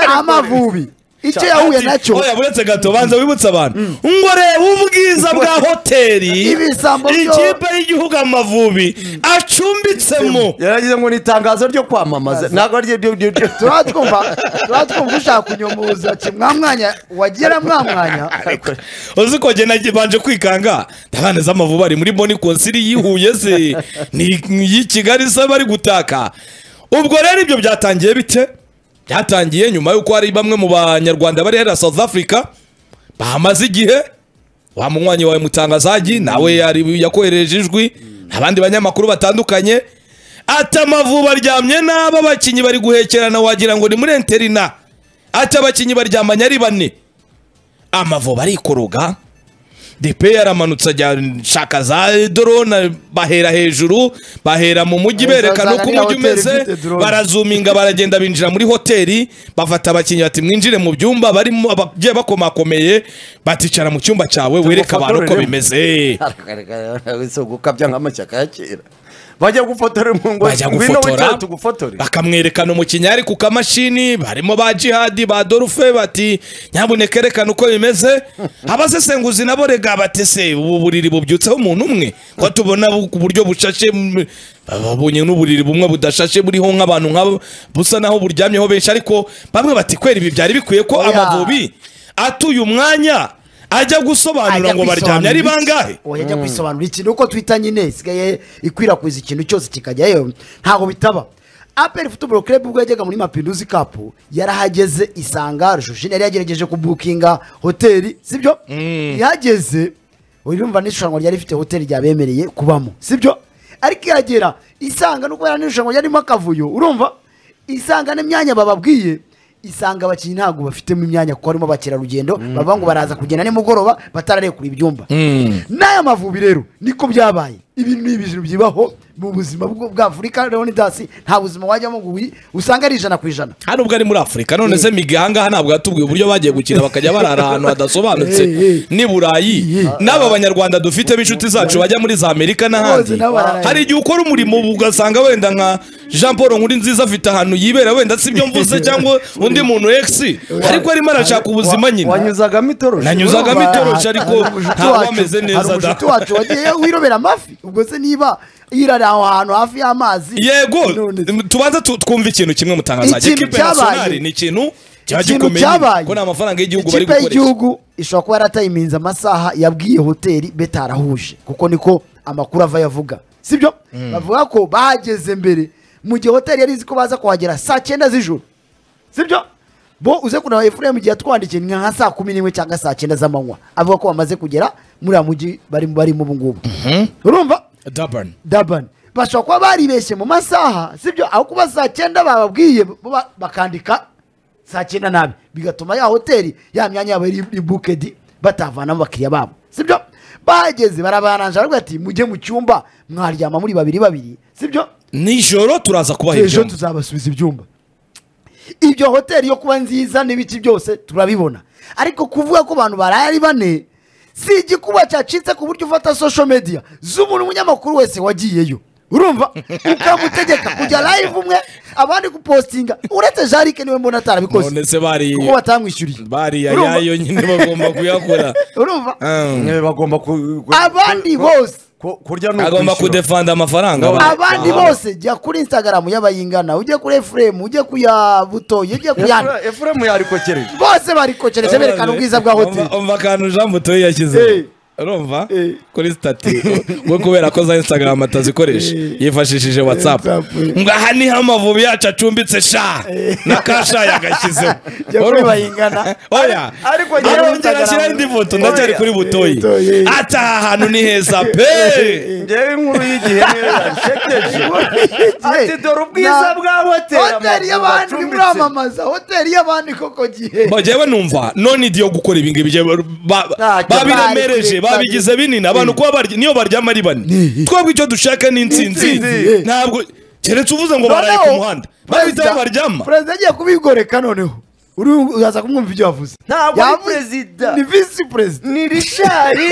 amavubi icyo yahuye nacyo oya buretse gato banza wibutse abantu ngo reba ubwiza bwa hoteli Ibisambo byo- ikipe y'igihugu amavubi acumbitsemo yaragize ngo ni itangazo ryo kwamamaza ntabwo ari ryo ryo ryo turaba twumva turaba twumva ushaka kunyomoza ki mwamwanya wagera mwamwanya uzi ko njye nabanje kwikanga ndabana z'amavubi ari muri boni konsiri yihuye se ni iy'i kigali se bari gutaka ubwo rero ibyo byatangiye bite byatangiye nyuma y'uko hari bamwe mu banyarwanda bari hera south africa bahamaze igihe wa munywanyi wawe mutangazaji nawe yari yakohereje ijwi abandi banyamakuru batandukanye ati amavubi aryamye n'aba bakinnyi bari guhekerana wagira ngo ni muri enterina ati abakinnyi baryamanye ari bane amavubi arikoroga depe yaramanutse ajya shaka za dorone bahera hejuru bahera mu mujyi Baheza berekana uko zangariya umujyi hoteli umeze ifite drone. barazuminga baragenda binjira muri hoteli bafata abakinnyi bati mwinjire mu byumba barimo abagiye bakomakomeye baticara mu cyumba cyawe wereka abantu uko bimeze si ugukabya nk'amashyaka ya kera bajya gufotora mu ngo bajya ngwino wicare gufotora tugufotore bakamwerekana umukinnyi ari ku kamashini barimo ba jihadi ba dorufe bati nyabuneka erekana uko bimeze abasesenguzi nabo rega bati se ubu buriri bubyutseho umuntu umwe ko tubona bu- ku buryo bushashe mm, babonye n'uburiri bumwe budashashe buriho nk'abantu nk'abo busa naho buryamyeho benshi ariko bamwe bati kwera ibi byari bikwiye ko Oya. amavubi atuye umwanya ajya gusobanura ngo baryamye ari bangahe oya ajya kwisobanura iki nuko twita nyine isigaye ikwirakwiza ikintu cyose kikajyayo ntabwo bitaba aperi futuboro kerebu ubwo yajyaga muri mapinduzi kapu yarahageze isanga rujushine yari yagerageje kubukinga hoteli sibyo ihageze urumva n'irushanwa ryari rifite hoteli ryabemereye kubamo sibyo ariko ihagera isanga nubwo yari n'irushanwa ryarimo akavuyo urumva isanga n'imyanya bababwiye isanga abakinnyi ntabwo bafitemo imyanya kuko harimo abakerarugendo bavuga ngo baraza kugenda nimugoroba batararekura ibyumba n'aya mavubi rero niko byabaye ibi ni ibintu bibaho mu buzima bwo- bwa afurika leonidasi nta buzima wajyamo ngo uyi- usanga ari ijana ku ijana hano ubwo ari muri afurika none se migi ahangaha ntabwo yatubwiye uburyo bagiye gukina bakajya barara ahantu hadasobanutse Eh, eh. ni burayi n'aba banyarwanda dufite b'inshuti zacu bajya muri za amerika Bose n'ahandi nabo bararaye. hari igihe ukora umurimo ugasanga wenda nka jean paul nkuru nziza afite ahantu yibera wenda si ibyo mvuze cyangwa undi muntu egisi ariko arimo arashaka ubuzima nyine wanyuzagamo itoroshi Nanyuza- Uzagamo itoroshi ariko Hari umushuti ntabwo wacu- ameze neza hari da. umushuti wacu wagiye wirobera amafi ubwo se niba yirari aho hantu hafi y'amazi yego none se- tubanza tu- twumve ikintu kimwe mutangazaje Ikintu ikipe cyabaye. nasiyonari ni ikintu kiba Ikintu gikomeye cyabaye. ko ni amafaranga y'igihugu bari ikipe gukoresha y'igihugu ishobora kuba yaratayiminze amasaha yabwiye hoteli betarahuje kuko niko amakuru ava yavuga sibyo bavuga ko bahageze mbere mu gihe hoteli yari izi ko baza kuhagera saa cyenda z'ijoro sibyo bo uze kureba efuremu igihe yatwandikiye ni nka saa kumi n'imwe cyangwa saa cyenda z'amanywa avuga ko bamaze kugera muri uyu mujyi barimo barimo ubu ngubu urumva Durban. dabani bashobora kuba baribeshye mu masaha sibyo aho kuba saa cyenda bababwiye bo ba- bakandika saa cyenda nabi bigatuma ya hoteli ya myanya yabo iri iri bukedi batavanamo abakiriya babo sibyo bahageze barabaranje baravuga ati mujye mu cyumba mwaryama muri babiri babiri sibyo nijoro turaza kubaha ejo ibyuma tuzabasubiza ibyumba ibyo hoteli yo kuba nziza n'ibiki byose turabibona ariko kuvuga ko abantu baraye ari bane si igikuba cyacitse ku buryo ufata social media z'umuntu umunyamakuru wese wagiyeyo urumva ukamutegeka kujya live umwe abandi gupostinga uretse jarike niwe mbona atarabikoze none se bari kuko batamwishyuriye bari Urumva? ayayo nyine bagomba kuyakora urumva Um, Eh, bagomba ku- ku- Abandi ku- bose. ku- kurya no agomba kwishyura. kudefanda amafaranga Aba- aba- abandi bose jya kuri instagram y'abayingana ujye kuri efuremu ujye kuya butoye ujye kuyana Efure- efuremu yarikokereje bose barikokereje berekana ubwiza bwa hoteli Umva- umva akantu jean butoye yashyize urumva kuri sitati we kubera ko za instagram atazikoresha yifashishije whatsapp ngo aha niho amavubi yacu acumbitse sha na kasha yagashyizeho Jya kuri Urumva? bayingana. oya Ariko jya kuri arongera ashyiraho indi foto ndacyari kuri butoyi Butoyi. ati aha hantu ni heza pe ngewe inkuru y'igihe niyo yansekeje ati dore ubwiza Na- bwa hoteli hoteli y'abandi uri muramamaza hoteli y'abandi koko gihe Ba- jyewe numva none idi yo gukora ibi ngibi jyewe ba- ba- Ntacyo babiremereje bari- babigize binini abantu kuba barya niyo baryama ari bane twebwe icyo dushaka ni insinzi Intsinzi. ntabwo keretse uvuze ngo baraye ku muhanda babita aho baryama perezida agiye kubigoreka noneho uri uraza kumwumva ibyo yavuze Ntabwo ari Yavuze- perezida. ni visi perezida ni rishari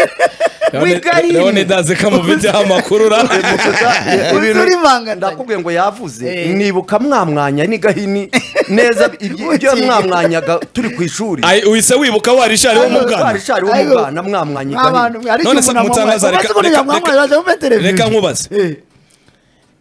leone wigahini ndaze kamufiteho amakuru ra Gusa Gusa ibintu uri manga ndakubwiye ngo yavuze Eh. nibuka mwamwanya ni gahini neza ibyo ibyo mwamwanyaga turi ku ishuri Ai, uhise wibuka warishari wo mu bwana warishari wo mu bwana mwamwanyiganye None se mutangaza, reka- reka- reka- reka reka nkubaze.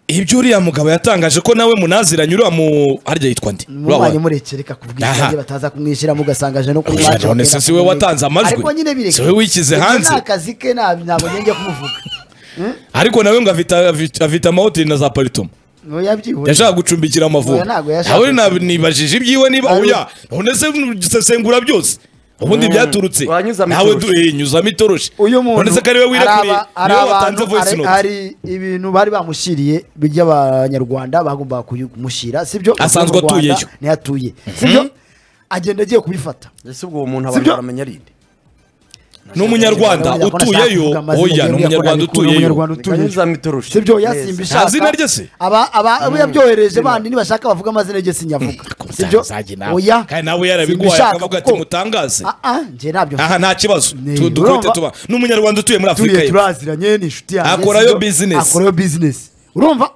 ibyo uriya mugabo yatangaje ko nawe munaziranye uriya mu harya yitwa ndi mubanye Uriya wa- murekereka Aha. kubwishinge bataza kumwishyira mugasanga aje no Oya, none se si we watanze amajwi? ariko nyine bireke Si we wishyize Ibyo hanze? ni akazi ke nta- ntabwo njye kumuvuga ariko nawe ngo afite afite- afite amahoteli na za paritoma Oya, byihuse. yashaka gucumbikira amavubi Oya, ntabwo yashaka. nawe nab- nibajije ibyiwe niba Ari- oya none se usesengura byose ubundi byaturutse wanyuzamo nawe itoroshi. du- eh, nyuzamo itoroshi uyu muntu none se ko ari we wirakuriye araba- ari niwe watanze abantu- voice hari- note hari ibintu bari bamushyiriye by'abanyarwanda bagombaga kumushyira sibyo Asanzwe Avuye mu Rwanda, atuyeyo. niho atuye sibyo agenda agiye kubifata ese ubwo uwo muntu abantu Sibyo? baramenya rinde ni umunyarwanda Ntabwo utuyeyo nashaka kuvuga amazina oya ni yabwiye ko umunyarwanda nabikura utuyeyo umunyarwanda utuyeyo. Nikanyuzamo itoroshi. sibyo Neza. yasimba Nta ishaka zina rye se? aba aba abo yabyohereje bandi nibashaka bavuga amazina rye sinyavuga sibyo Uzajya nawe. oya kandi nawe yarabiguhaye simbishaka akavuga ati kuko- mutangaze Ah, ah, njye nabyo aha nta kibazo Ni, Tu- dukote urumva? tuba ni umunyarwanda utuye muri afurika tuye y'epfo turaziranye ni inshuti yanjye Akorayo sibyo? business. akorayo bizinesi urumva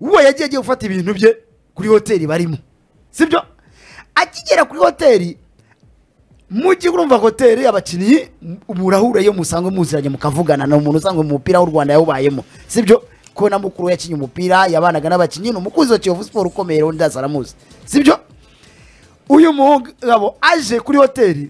uwo yagiye agiye gufata ibintu bye kuri hoteli barimo sibyo akigera kuri hoteli mujye urumva hoteli abakinnyi murahura iyo musanzwe muziranye mukavugana ni umuntu usanzwe mu mupira w'u rwanda yawubayemo sibyo ko na mukuru we yakinnye umupira yabanaga n'abakinnyi ni umukunzi wa kiyovu siporo ukomeye undi aramuzi sibyo uyu mugabo aje kuri hoteli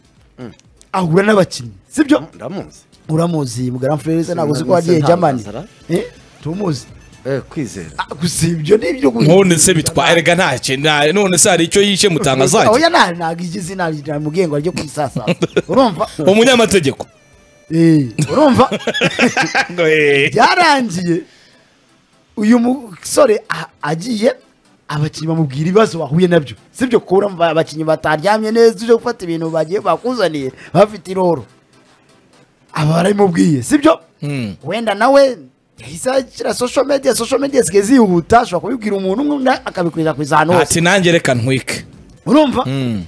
ahura n'abakinnyi sibyo ndamuzi uramuzi mugara mfurereza ntabwo uzi ko Sinamwise wagiye jamani ntabwo Eh, tumuzi eh kwizera Ah, gusa ibyo ni ibyo guhinda. none se bitwa erega nta ki- nta- none se hari icyo yishe Oya, mutangazange nta- ntabwo igize inama namubwiye ngo arye ku isasa urumva umunyamategeko Eh, urumva Ngo, eh. byarangiye uyu musore a- agiye abakinnyi bamubwira ibibazo bahuye nabyo sibyo kubura abakinnyi bataryamye neza uje gufata ibintu bagiye bakuzaniye bafite iroro aba barabimubwiye sibyo Hmm. wenda nawe yahise ashyira social media social media zisigaye zihuta ashobora kubibwira umuntu umwe undi akabikwirakwiza ahantu hose ati nanjye reka ntwike urumva Mm.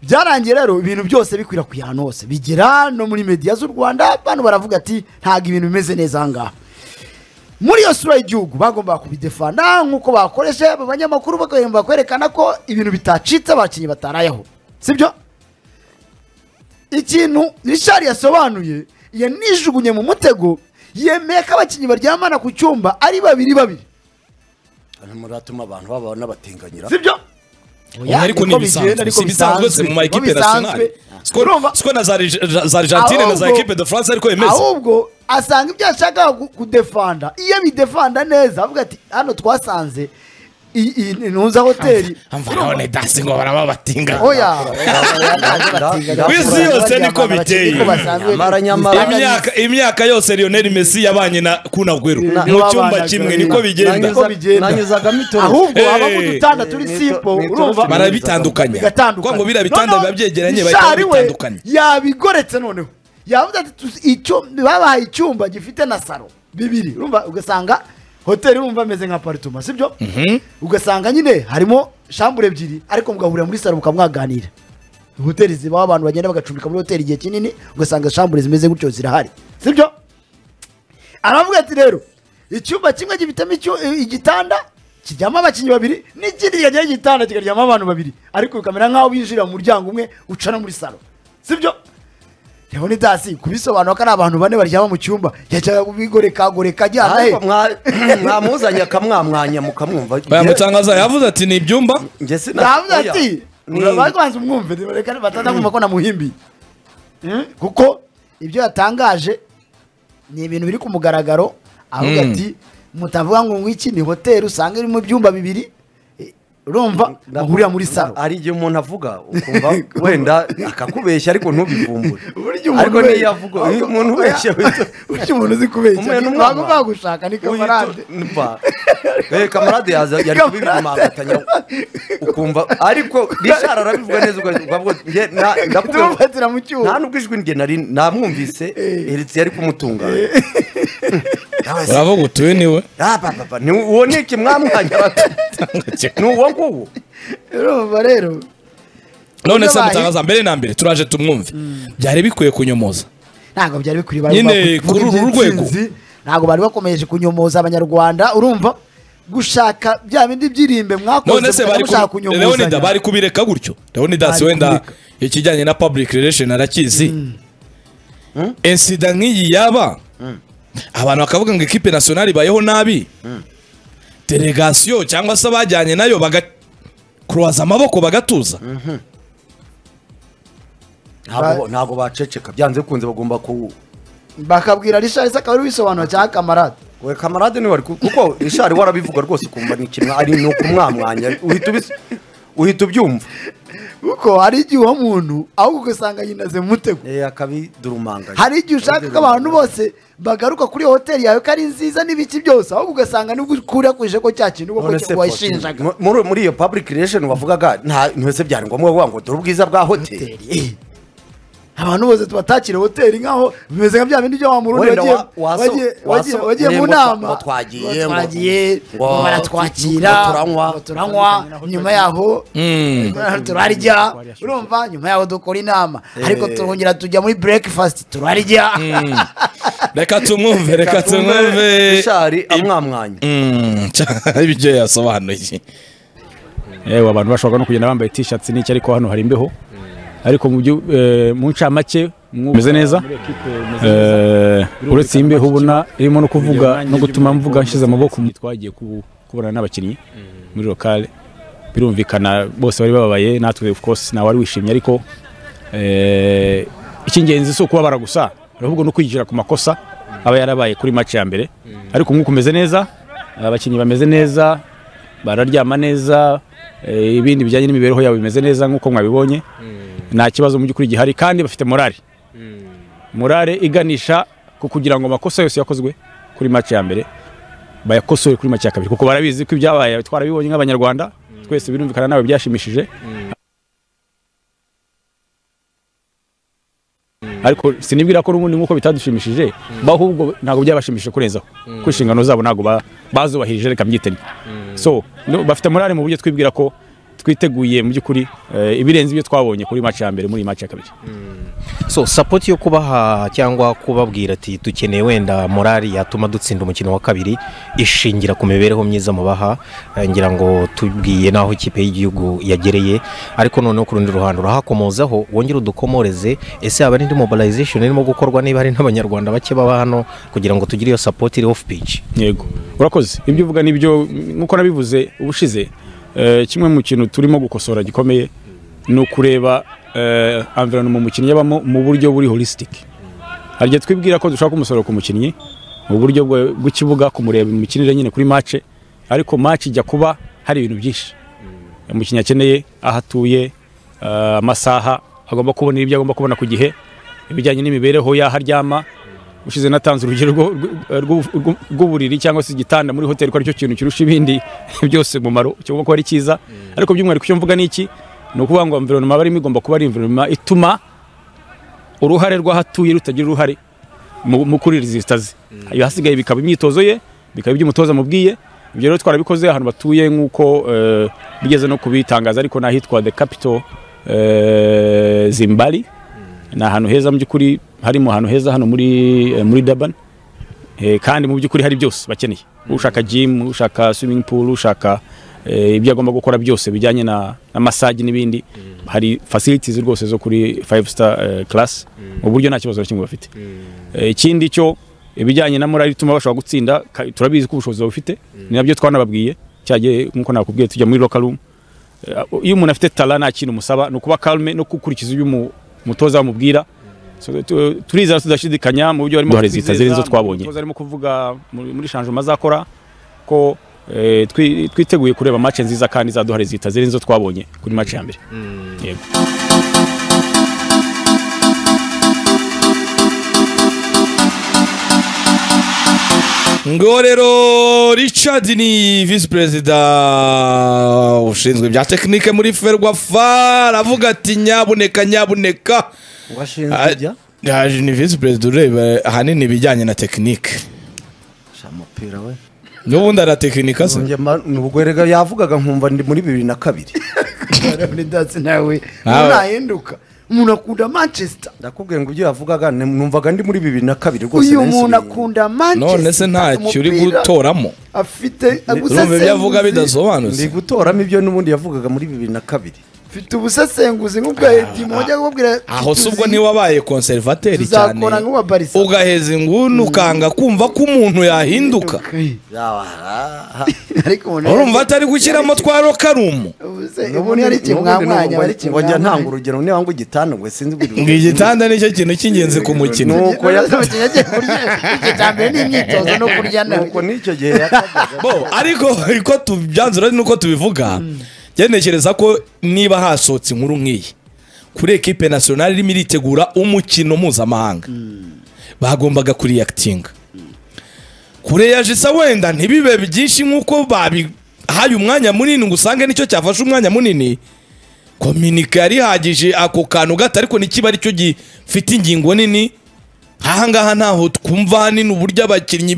byarangiye rero ibintu byose bikwirakwiye ahantu hose bigera no muri media z'u rwanda bantu baravuga ati ntabwo ibintu bimeze neza aha ngaha muri iyo sura y'igihugu bagombaga kubidefana nk'uko bakoreshe aba banyamakuru bagahemba kwerekana ko ibintu bitacitse abakinnyi batarayeho sibyo ikintu richard yasobanuye yanijugunye mu mutego yemeye ko abakinnyi baryamana ku cyumba ari babiri babiri muratuma abantu baba n'abatenganyira sibyo Oya, ariko ni ibisanzwe si ibisanzwe se mu ma ekipe nationale Siko- urumva siko na za Reg- za argentine na za Ahubwo- ekipe de france ariko bimeze ahubwo asanga ibyo yashakaga ku- kudefanda iyo abidefanda neza avuga ati hano twasanze i- i- ntunza hoteli amvarone dasi ngo barababatinga oya Ku isi yose niko biteye. Nyamara, nyamara. imyaka imyaka yose lionel messi yabanye na kunagwero Na- mu cyumba babanaga, kimwe na- niko bigenda nanyuza- nanyuzagamo itoroshi ahubwo Eh. habamo udutanda turi Mito- simpo mito- urumva barabitandukanya bigatandukanye kwa ngo biriya bitanda Noneho biba byegeranye bahita Richard we babitandukanya yabigoretse noneho yavuze ati "Tuzi- icyo- babahaye icyumba gifite na saro bibiri urumva ugasanga hoteli urumva ameze nka paritoma sibyo ugasanga nyine harimo shambure ebyiri ariko mugahurira muri saro mukamwaganira hoteli zibaho abantu bagenda bagacumbika muri hoteli igihe kinini ugasanga shambure zimeze gutyo zirahari sibyo aravuga ati rero icyumba kimwe gifitemo icyu- i- igitanda kiryamo abakinnyi babiri n'ikindi kikagira igitanda kikaryamo abantu babiri ariko bikamera nk'aho binjirira mu muryango umwe uca no muri salo sibyo rero ni dasi kubisobanura ko ari abantu bane baryama mu cyumba yajyaga kubigoreka ajyana he ariko mwa- mwamuzanye akamwamwanya mukamwumva bayamutangaza yavuze ati ni ibyumba Njye sina- ndavuga oya. ati Ni- babanza umwumve reka batazakumva ko namuhimbiye Mm, kuko ibyo yatangaje ni ibintu biri ku mugaragaro avuga Mm. ati mutavuga ngo ngwiki ni hoteli usanga irimo ibyumba bibiri Eh, urumva ndavuga- bahurira muri salo hari igihe umuntu avuga ukumva wenda akakubeshya ariko ntubivumbure Burya umuntu ariko we- niyo avuga uyu umuntu ubeshya wita- burya umuntu uzi kubeshya Umwe n'umwana. ntabwo bagushaka ni kamarade Uyu tu- mva. Eh, kamarade yaza yari kubibimangatanya ukumva ariko rishara arabivuga neza ukavuga njye nta- ndakumva tumufatira mu cyuma nta n'ubwo ijwi rye nari namwumvise eretse yari kumutunganya Nawe se, uravuga utuye niwe ah, ba, ba, ba, ni uwo ni iki mwamwanya ni uwo nguwo urumva rero none se Yabaye. mutangaza mbere na mbere turaje tumwumve byari bikwiye kunyomoza ntabwo byari bikwiye Nyine bari bavuga kuri uru rwego. iby'intsinzi, ntabwo bari bakomeje kunyomoza abanyarwanda urumva gushaka bya bindi byirimbe mwakoze none se mukajya bari mushaka kubi- kunyunguzanya. leonidas bari kubireka gutyo leonidas Bari wenda kubireka. ikijyanye na public relation arakizi insida nk'iyi yaba abantu bakavuga ngo ekipe nasiyonari ibayeho nabi delegasiyo cyangwa se abajyanye nayo bagakuruwaza amaboko bagatuza ntabwo ntabwo baceceka byanze bikunze bagomba ku bakabwira rishari se akaba ari bisobanura cyangwa kamarade we kamarade niwe wari ku- kuko rishari warabivuga rwose ukumva ni ikintu ari ni ukumwamwanya uhita ubis- uhita ubyumva kuko hari igihe uwo muntu ahubwo ugasanga yinaze mu mutego Eh, akabidurumanganya hari igihe ushaka ko abantu bose bagaruka kuri iyo hoteli yawe ko ari nziza n'ibiki byose ahubwo ugasanga nibwo ukurakwije ko cya kintu None ubwo se ko wayishinjaga Mu- muri muri iyo public relation wavugaga nta ntese byari ngombwa kuvuga ngo dore ubwiza bwa hoteli hoteli abantu bose tubatakira hoteli nkaho bimeze nka bya bindi byo wa murundi Wenda wagiye- wa- waso- wagiye- wagiye- waso- wagiye mu ngo twa- nama ngo twagiye, ngo- twagiye ngo- ngo baratwakira ngo turanywa. ngo turanywa nyuma yaho Mm. turarya urumva nyuma yaho dukora inama ariko turongera tujya muri breakfast turarya reka tumwumve reka tumwumve rishari amwamwanya Mm, cya- ibyo yasobanuye yewe abantu bashobora no kugenda bambaye t-shirts n'iki ariko hano hari imbeho ariko mu byu- eh, mu ncamake mumeze neza Eh, uretse iyi imbeho ubona irimo no kuvuga no gutuma mvuga nshyize amaboko mu twagiye ku- kubonana n'abakinnyi muri lokale birumvikana bose bari bababaye natwe of course nta wari wishimye ariko eh, icy'ingenzi si ukubabara gusa ahubwo no kwigira ku makosa aba yarabaye kuri match ya mbere ariko umwuka umeze neza abakinnyi bameze neza bararyama neza eh, ibindi bijyanye n'imibereho yabo bimeze neza nk'uko mwabibonye nta kibazo mu by'ukuri gihari kandi bafite morale morale iganisha ku kugira ngo amakosa yose yakozwe kuri match ya mbere bayakosore kuri match ya kabiri kuko barabizi ko ibyabaye twarabibonye nk'abanyarwanda twese birumvikana nawe byashimishije ariko sinibwira ko n'ubundi nk'uko bitadushimishije bo ahubwo ntabwo byabashimishije kurenzaho kuko inshingano zabo ntabwo ba- bazubahirije reka mbyitenge so no- bafite morale mu buryo twibwira ko twiteguye mu by'ukuri eh, ibirenze ibyo twabonye kuri match ya mbere muri iyi match ya kabiri so sapoti yo kubaha cyangwa kubabwira ati dukeneye wenda morali yatuma dutsinda umukino wa kabiri ishingira ku mibereho myiza mubaha eh, ngira ngo tubwiye n'aho ikipe y'igihugu yagereye ariko noneho ku rundi ruhande urahakomozaho wongere udukomoreze ese haba n'indi mobilization irimo gukorwa niba hari n'abanyarwanda bake baba hano kugira ngo tugire iyo sapoti iri off pitch yego urakoze ibyo uvuga nibyo nk'uko nabivuze ubushize eh, kimwe mu kintu turimo gukosora gikomeye ni ukureba environment umukinnyi yabamo mu buryo buri holistic hari igihe twibwira ko dushaka umusaruro ku mukinnyi mu buryo bwe- bw'ikibuga kumureba imikinire nyine kuri match ariko match ijya kuba hari ibintu byinshi umukinnyi akeneye aho atuye eh, amasaha agomba kubona ibyo agomba kubona ku gihe ibijyanye n'imibereho y'aho aryama ushize natanze urugero rwo- rwo- rwo- rwo- rw'uburiri cyangwa se igitanda muri hoteli ko aricyo kintu kirusha ibindi byose umumaro kigomba kuba ari cyiza ariko by'umwihariko icyo mvuga ni iki ni ukuvuga ngo environment barimo igomba kuba ari environment ituma uruhare rw'ahatuye rutagira uruhare mu mu kuri resisita ze ahasigaye bikaba imyitozo ye bikaba ibyo umutoza amubwiye ibyo rero twarabikoze ahantu batuye nk'uko eh, bigeze no kubitangaza ariko n'ahitwa the capital eh, zimbari ni ahantu heza mu by'ukuri harimo ahantu heza hano muri eh, muri Durban Eh, kandi mu by'ukuri hari byose bakeneye ushaka gym ushaka swimming pool ushaka eh, ibyo agomba gukora byose bijyanye na na massage n'ibindi hari facilities rwose zo kuri 5 star eh, class mu buryo nta kibazo na kimwe bafite Eh, ikindi cyo ibijyanye na morali ituma bashobora gutsinda ka- turabizi ko ubushobozi bafite ni nabyo twanababwiye cyagiye nk'uko nakubwiye tujya muri local room Eh, iyo umuntu afite tala nta kintu musaba ni ukuba calme no gukurikiza ibyo umu- umutoza amubwira So, tu- turizera tudashidikanya mu byo barimo Duhora izita ziri izo twabonye. umutoza arimo kuvuga muri muri shanjoma azakora ko eh, twi- twiteguye kureba match nziza kandi izaduhare zita ziri izo twabonye kuri match ya mbere Yego. ngo rero richard ni visi perezida ushinzwe ibya tekinike muri ferwafa aravuga ati nyabuneka nyabuneka washinzwe Ah, ibya ah, ni visi perezida ureba ahanini ibijyanye na tekinike shamapira we n'ubundi aratekinika se ubwo rega yavugaga nkumva ndi muri bibiri na kabiri Leonidas nawe Nawe. ntahinduka umuntu akunda manchester ndakubwiye ngo ibyo yavugaga ni- numvaga ndi muri bibiri na kabiri rwose uyu nahise muntu bi- akunda manchester none se ntacyo uri umupira gutoramo afite urumva ibyo avuga ubusesenguzi bidasobanutse ndi gutoramo ibyo n'ubundi yavugaga muri bibiri na kabiri afite ubusesenguzi nk'ubwa edimo wajya kubwira aho si ubwo ntiwabaye konservateri cyane Tuzakora nk'uwa Barca. ugaheza inguni ukanga kumva ko umuntu yahinduka ariko umuntu urumva atari gushyiramo twa rokarumu Ubuse, umuntu yari kimwamwanya bari ngo njya kimwamwanya ntanga urugero niba ngo igitanda ngo sinzi ngo igitanda nicyo kintu cy'ingenzi ku mukino Nuko ya- yagiye kurya igice cya mbere ni imyitozo no kurya na nuko n'icyo gihe yakabaga bo ariko uko tubyanzura nuko tubivuga ngenekereza ko niba hasohotse inkuru nk'iyi kuri ekipe nasiyonari irimo iritegura umukino mpuzamahanga bagombaga kuriyakitinga kureyajisa wenda ntibibe byinshi nk'uko babihaye umwanya munini ngo usange nicyo cyafashe umwanya munini kominika yarihagije ako kantu gato ariko ntikiba aricyo gifite ingingo nini ahangaha ntaho twumva hanini uburyo abakinnyi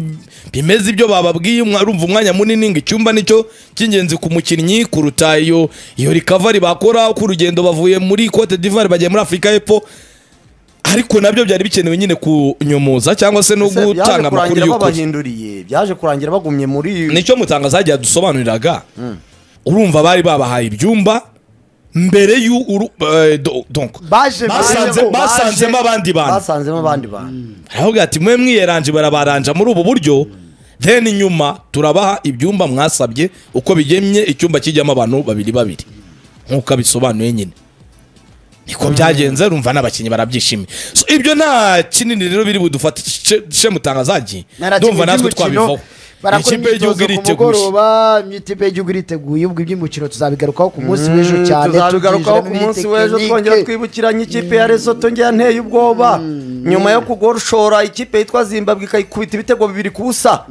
bimeze ibyo bababwiye umwa- urumva umwanya munini ngo icyumba nicyo cy'ingenzi ku mukinnyi kuruta iyo iyo rikavari bakora uko urugendo bavuye muri cote d'ivoire bagiye muri afurika y'epfo ariko nabyo byari bikenewe nyine kunyumuza cyangwa se no Ese byaje gutanga amakuru kurangira y'ukuri babahinduriye byaje kurangira bagumye muri nicyo mutanga zagiye dusobanuriraga urumva bari babahaye ibyumba mbere y'uru eh, do- donc baje basanze- baje- basanzemo abandi bantu. basanzemo abandi bantu baravuga ati mwe mwiyeranje barabaranja muri ubu buryo then nyuma turabaha ibyumba mwasabye uko bigemye icyumba kijyamo abantu babiri babiri nk'uko abisobanuye nyine niko byagenze rumva n'abakinnyi barabyishimiye so ibyo nta kinini rero biri budufate she mutangazaji Narakinnyi ndumva natwe by'umukino, twabivaho barakora ikipe y'igihugu imyitozo ku iriteguye mugoroba ikipe y'igihugu iriteguye ubwo iby'umukino tuzabigarukaho ku munsi w'ejo cyane tuzabigarukaho ku tubyinjiramo munsi iyi w'ejo tekinike. twongera twibukiranye ikipe ya resoto njya nteye ubwoba nyuma yo kugoshora ikipe yitwa zimbabwe ikayikubita ibitego bibiri ku busa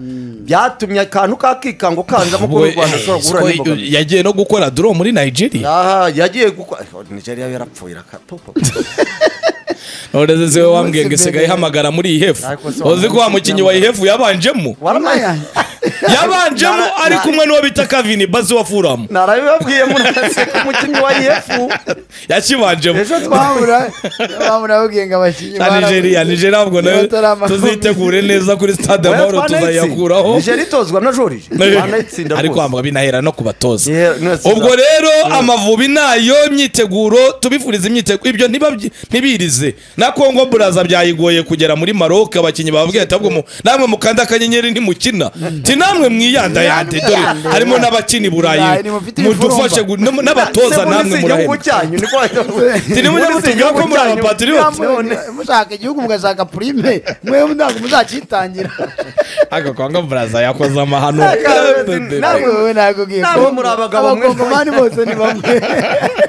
byatumye akantu k'akikango kanzamo Ubwo, kuba u rwanda eh, rushobora guhura siko n'imbogamizi yagiye no gukora duro muri nigeria aha yagiye gukora nigeria yarapfuye rakatopo none se wowe wambwiye ngo Umunsi mbere. isigaye ihamagara muri ihefu Ariko se uzi ko wa mukinnyi wa ihefu yabanjemo waramaya yabanjemo Nara- ari nara- kumwe n'uwo bita kavini bazi wa furamu narabibabwiye murase ko umukinnyi wa iyefu yakibanjemo ejo twa babura babura babwiye ngo abakinnyi na nigeria nigeria ntabwo nayo bataramakuru. tuzitegure neza kuri stade amahoro tuzayakuraho nigeria itozwa na joriji ariko wambwa binahera no ku batoza Yeah, nose- ubwo rero amavubi nayo myiteguro tubifuriza imyiteguro ibyo ntibabyi- ntibirize na kongo buraza byayigoye kugera muri maroc abakinnyi bababwiye ati ahubwo mu- namwe mukanda akanyenyeri ntimukina ti namwe mwiyandayande dore harimo n'abakina i burayi Burayi, nimufite mudufashe gu- n'ab- n'abatoza namwe murahemba Ti nimujye mutubwira ko muri abapatriote mushaka igihugu mugashaka purime mwe ntabwo muzakitangira aka kwanga buraza yakoze amahano namwe wowe ntabwo ugiye Namwe kuba- muri abagabo mwe. abakongomani bose ni bamwe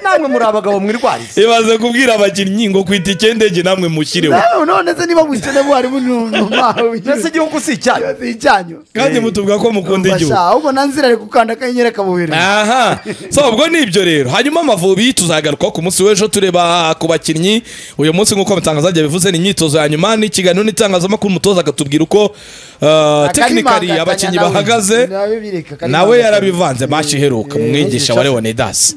namwe muri abagabo mwirwarize ibaze kubwira abakinnyi ngo kwita icyendege namwe mushyireho Nawe none se niba mu ikene mwarimu ni umumaro mbese igihugu si icyanyu icyanyu kandi mutubwira ko mukunda igihugu Basha, ahubwo nanzira ari gukanda akanyenyeri akabuhereza aha so ubwo ni ibyo rero hanyuma amavubi tuzagarukaho ku munsi w'ejo tureba ku bakinnyi uyu munsi nk'uko amatangazajya bivuze ni imyitozo ya nyuma ni ikiganiro n'itangazamakuru umutoza akatubwira uko tekinikari Akarimangatanya abakinnyi nawe. bahagaze Nawe bireka, akarimangatanya. nawe yarabivanze mashiheruka Eh, umwigisha wa leonidasi